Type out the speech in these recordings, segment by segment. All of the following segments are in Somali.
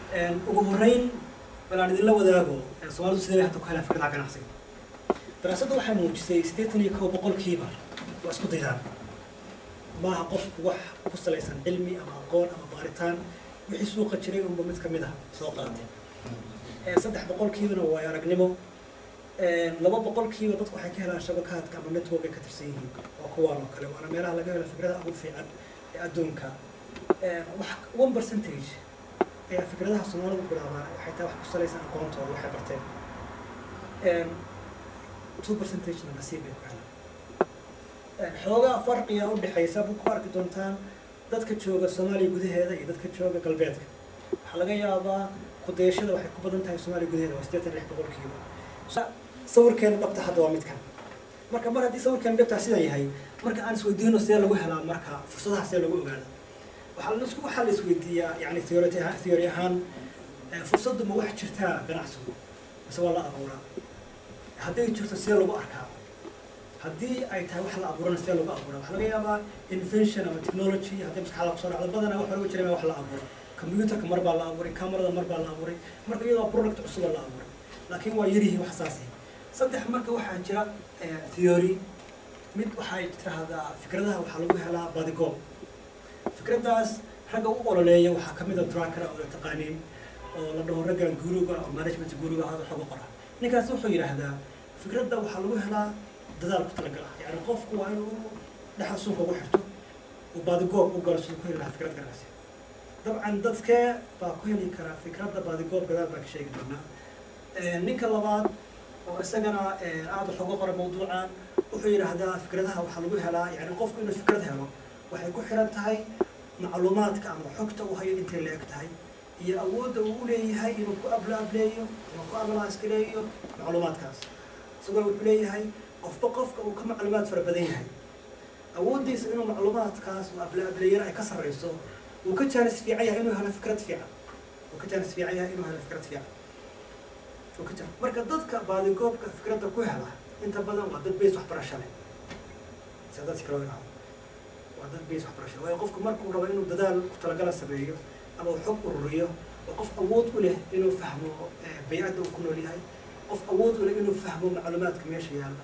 ugu horreyn balaan idinla wadaago soomaalidu sidee bay hadda ku helaan fikradaha ganacsiga daraasadda waxay muujisay siddeetan iyo kow boqolkiiba waa isku daydaan maaha qofku wax ku salaysan cilmi ama aqoon ama baaritaan wixii suuqa jiray unba mid ka mid ah soo qaatay saddex boqolkiibana waa aragnimo laba boqolkiiba dadku waxay ka helaan shabakaadka ama network ay ka tirsan yihiin waa kuwaan oo kale waana meelaha laga helo fikradaha ugu fiican ee adduunka wax one percentage ayaa fikradaha soomaalidu bilaabaan waxay tahay wax ku salaysan aqoontooda waxay barteen two percentagena nasiib bay ku helaan xoogaa farqiga u dhexaysa buu ku arki doontaan dadka jooga soomaaliya gudaheeda iyo dadka jooga galbeedka waxaa laga yaabaa kudayashada waxay ku badan tahay soomaaliya gudaheeda waa siddeetan lix boqolkiiba sawirkeena dhabta hadda waa midkan marka mar haddii sawirkeena dhabtaa sidan yahay marka aan isweydiino see lagu helaa marka fursadaha see lagu ogaada waxaa la isku waxaa la isweydiiyaa yani theory theory ahaan fursaddu ma wax jirtaa ganacsigu mise waa la abuuraa hadday jirto see lagu arkaa haddii ay tahay wax la abuurana see lagu abuuraa waxaa laga yaabaa invention ama technology haddii maskaxda kusoo dhacdo badanaa wax hore jiray wax la abuuro computerka mar baa la abuuray camerada mar baa la abuuray marka iyadoo product cusuba la abuuray laakiin waa yarihii wax saasi saddex marka waxaa jira theory mid waxay tirahdaa fikradaha waxaa lagu helaa badigoob fikraddaas ragga u ololeeya waxaa ka mid a tracker oo la taqaaniin oo la dhaho raggan guruga oo management guruga hada xoga qora ninkaas wuxuu yidhaahdaa fikradda waxaa lagu helaa dadaal ku talagala yani qofku waa inuu dhexda suunka ugu xirto uu baadigoob u galo siduu ku heli lahaa fikrad ganacsi dabcan dadkee baa ku heli karaa fikradda baadigoob gadaal baa ka sheegi doonaa ninka labaad oo isagana aada wax uga qora mawduucan wuxuu yidhaahdaa fikradaha waxaa lagu helaa yani qofku inuu fikrad helo waxay ku xiran tahay macluumaadka ama xogta uu hayo intay la eg tahay iyo awoodda uu u leeyahay inuu ku abla ableeyo inuu ku abalaaskaleeyo macluumaadkaas isagoo wuxuu leeyahay qofba qofka uu ka macluumaad fara badan yahay awooddiisa inuu macluumaadkaas uu abla ableeyana ay ka sarreyso wuu ka jaanis fiican yahay inuu helo fikrad fiican wuu ka jaanis fiican yahay inuu helo fikrad fiican wuu ka jaa marka dadka baadigoobka fikradda ku hela inta badan waa dad beys waxbarasho leh sida dadka kale idhaahdo waa dad beys waxbarasho waayo qofku markuu rabo inuu dadaal ku talagala sameeyo ama uu xog ururiyo waa qof awood u leh inuu fahmo baycadda uu ku nool yahay qof awood u leh inuu fahmo macluumaadka meesha yaalla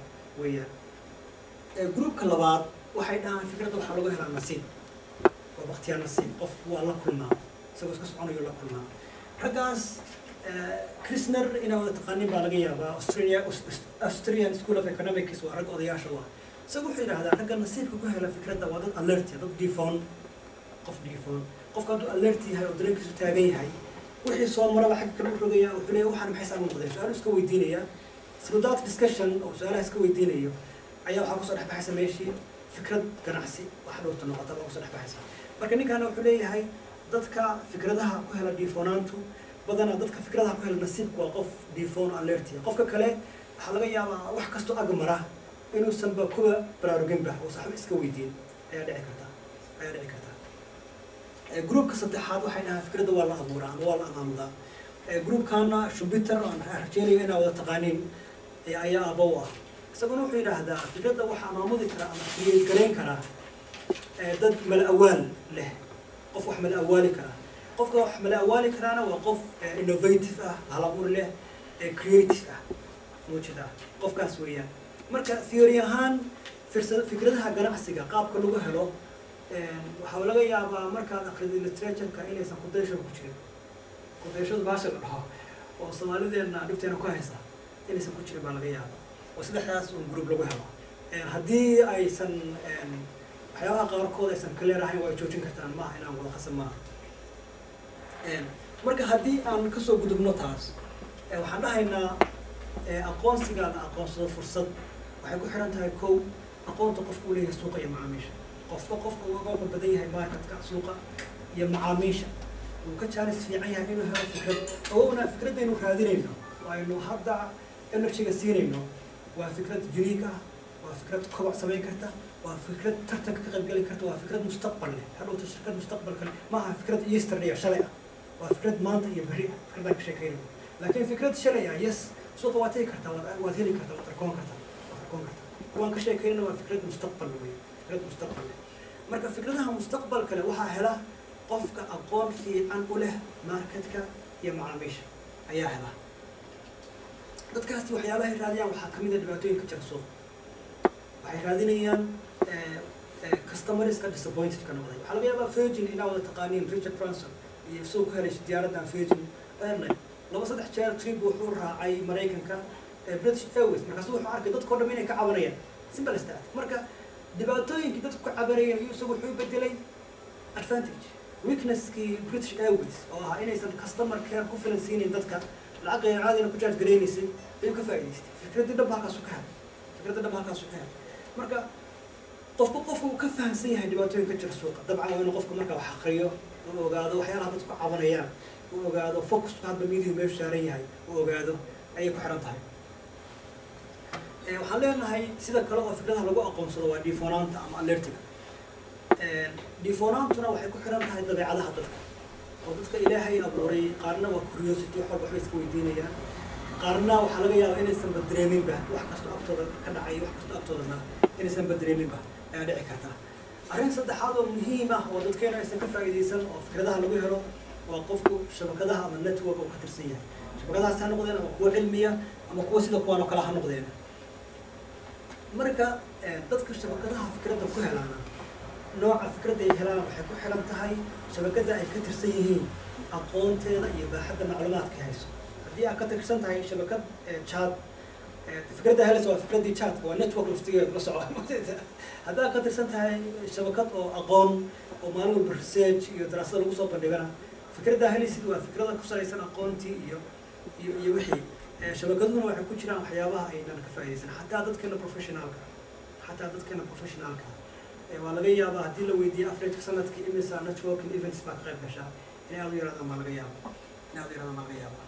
weeyaan groupka labaad waxay dhahaan fikradda waxaa lagu helaa nasiib waa baktiyaa nasiib qofku waa la kulmaa isagoo iska soconayo la kulmaa raggaas krisner inaa wada taqaanin baa laga yaabaa australia australian school of economics waa rag odayaasha u ah isaga wuxuu yidhahdaa ragga nasiibka ku hela fikradda waa dad alertia dad difoon qof difoon qofka hadduu alert yahay oo dareenkiisu taagan yahay wixii soo maraba xagga kale u rogaya wuxuu leeyahay waxaan maxay saan noqdeen su-aalu iska weydiinaya through that discussion oo su-aalaha iska weydiinayo ayaa waxaa kusoo dhexbaxaysa meeshii fikrad ganacsi wax dhowrta noqota baa kusoo dhexbaxaysa marka ninkaana wuxuu leeyahay dadka fikradaha ku hela diifoonaantu badanaa dadka fikradaha ku hela nasiibku waa qof difoon alertia qofka kale waxaa laga yaabaa wax kastoo agmara inuusanba kuwa baraaruginba oo saxba iska weydiin ayaa dhici karta ayaa dhici karta groupka saddexaad waxay dhahaan fikradda waa la abuuraa ama waa la amaamudaa groupkana shubiter aan rajeynayo inaa wada taqaaniin ayaa aba u ah isaguna wuxuu yidhaahdaa fikradda waxaa amaamudi karaa ama create garayn karaa dad mala awaal leh qof wax mala awaali karaa qofka wax mala awaali karaana waa qof innovative ah hal abuur leh creative ah muujida qofkaas weeyaan marka theory ahaan fikradaha ganacsiga qaabka lagu helo waxaa laga yaabaa markaad akrida literatureka inaysan kudayasha ku jirin kudayashadu baasha la dhaho oo soomaalideena dhibteena ku haysa inaysan ku jirin baa laga yaabaa oo saddexdaas un group lagu helo haddii aysan waxyaabaha qaarkood aysan clear ahayn waa ay joojin kartaan maaha inaan wada qasan maaha marka haddii aan kasoo gudubno taas waxaan dhahaynaa aqoonsiga la aqoonsado fursad waxay ku xiran tahay kow aqoonta qofku u leeyahay suuqa iyo macaamiisha qofba qofka uu uga badan yahay marketka suuqa iyo macaamiisha uu ka jaalis fiican yahay inuu helo fikrad awowna fikraddaynu raadinayno aynu hadda energyga siinayno waa fikrad unique ah waa fikrad kobac samayn karta waa fikrad tartanka ka qaybgeli karta waa fikrad mustaqbal leh hadhowta shirkad mustaqbalka leh maaha fikrad yesterday iyo shalay ah waa fikrad maanta iyo berri ah fikraddaan ka sheekeynayno laakiin fikrad shalay ah yes suuqa waad heli kartaa waad waad heli kartaa waad arkoon kartaa waad arkoon kartaa kuwaan ka sheekeynayna waa fikrad mustaqbal wey fikrad mustaqbal leh marka fikradaha mustaqbalka leh waxaa hela qofka aqoon fiican u leh marketka iyo macaamiisha ayaa hela dadkaasi waxyaabahay raadiyaan waxaa kamid a dhibaatooyinka jira suuqa waxay raadinayaan customerska disappointed ka noqday waxaa laga yaabaa virgin inaa wada taqaaniin richard branson iyo soo ku helay diyaaraddan virgin airline laba saddex jeer trip wuxuu raacay maraykanka british airways markaasu wuxuu arkay dadkao dham inay ka cabanayaan simple as that marka dhibaatooyinkii dadku ka cabanayeen ayuu isagu wuxuu bedelay advantage weaknesskii british airways oo ahaa inaysan customer care ku filan siinayn dadka lacag qeyr caadina ku charge garaynaysay ayuu ka faa'idaystay fikraddii dhab halkaasu ka helay fikradda dhab halkaasu ka helay marka qofku qofku uu ka fahamsan yahay dhibaatooyinka jira suuqa dabcan waa inuu qofku marka wax aqriyo uu ogaado waxyaalaha dadku cabanayaan uu ogaado focusku hadba midihu meeshu saaran yahay uu ogaado ayay ku xiran tahay waxaan leenahay sida kale oo fikradaha lagu aqoonsado waa dhiifoonaanta ama alertiga dhiifoonaantuna waxay ku xiran tahay dabeecadaha dadka oo dadka ilaahay abuuray qaarna waa curiosity wax walba waxbay iska weydiinayaan qaarna waxaa laga yaabaa inaysan badreeminba wax kasto agtooda ka dhacay wax kasto agtoodana inaysan badreeminba ayaa dhici karta arrin saddexaad oo muhiim ah oo dadkeena aysan ka faa'iidaysan oo fikradaha lagu helo waa qofku shabakadaha ama network oo ka tirsan yahay shabakadahaas ha noqdeen ama kuwa cilmiya ama kuwa sida kuwaan oo kale ha noqdeen marka dadka shabakadaha fikradda ku helaana nooca fikradda ay helaan waxay ku xiran tahay shabakadda ay ka tirsan yihiin aqoonteeda iyo baaxadda macluumaadka hayso haddii aad ka tirsan tahay shabakad chat fikradda helaysa waa fikraddii chat waa network laftigeeda la soco haddii aad ka tirsan tahay shabakad oo aqoon oo maalin walba research iyo daraasada lagu soo bandhigana fikradda helaysid waa fikrada ku salaysan aqoontii iyo iyo iyo wixii shabakaduna waxay ku jiraan waxyaabaha aynan ka faa'iidaysan xataa dadkeena professionaalka xataa dadkeena professionaalka waa laga yaabaa haddii la weydiiyo averageka sanadkii imisa networking events baa ka qayb gashaa inay aad u yaraadaan baa laga yaaba inay aad u yaraadaan baa laga yaaba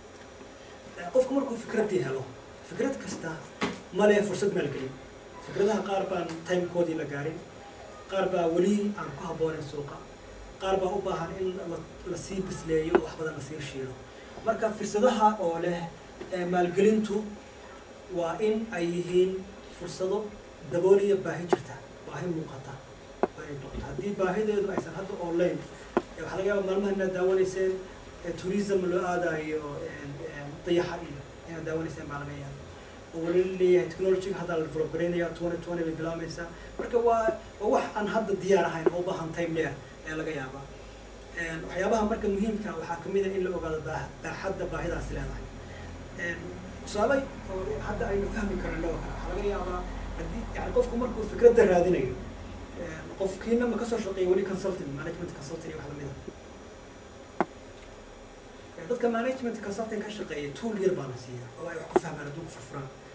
qofku markuu fikraddii helo fikrad kasta male fursad maalgelin fikradaha qaar baan timekoodii la gaarin qaar baa weli aan ku habboonayn suuqa qaar baa u baahan in lasii bisleeyo oo wax badan lasii shiilo marka fursadaha oo leh maalgelintu waa in ay yihiin fursado dabooliya baahi jirta baahi muuqata ay noqoto haddii baahideedu aysan hadda online waxaa laga yaaba maalmaha inaad daawanayseen tourism loo aadayo dayaxa iyo inaad daawanayseen baa laga yaaba oo weli leeyahay technology hadda la develop garaynaya twenty twenty bay bilaamaysaa marka waa waa wax aan hadda diyaar ahayn oo u baahan time dheer ayaa laga yaabaa waxyaabaha marka muhiimka waxaa kamid a in la ogaado baa baaxadda baahidaasi leedahay tusaale oo hadda aynu fahmi karno oo kale waxaa laga yaabaa haddii yani qofku markuu fikradda raadinayo qofkiina ma kasoo shaqeeya weli consulting management consulting iyo wax lamida dadka management consulting ka shaqeeya tool yar baa la siiya oo ay wax ku fahmaan hadduu ku furfuraan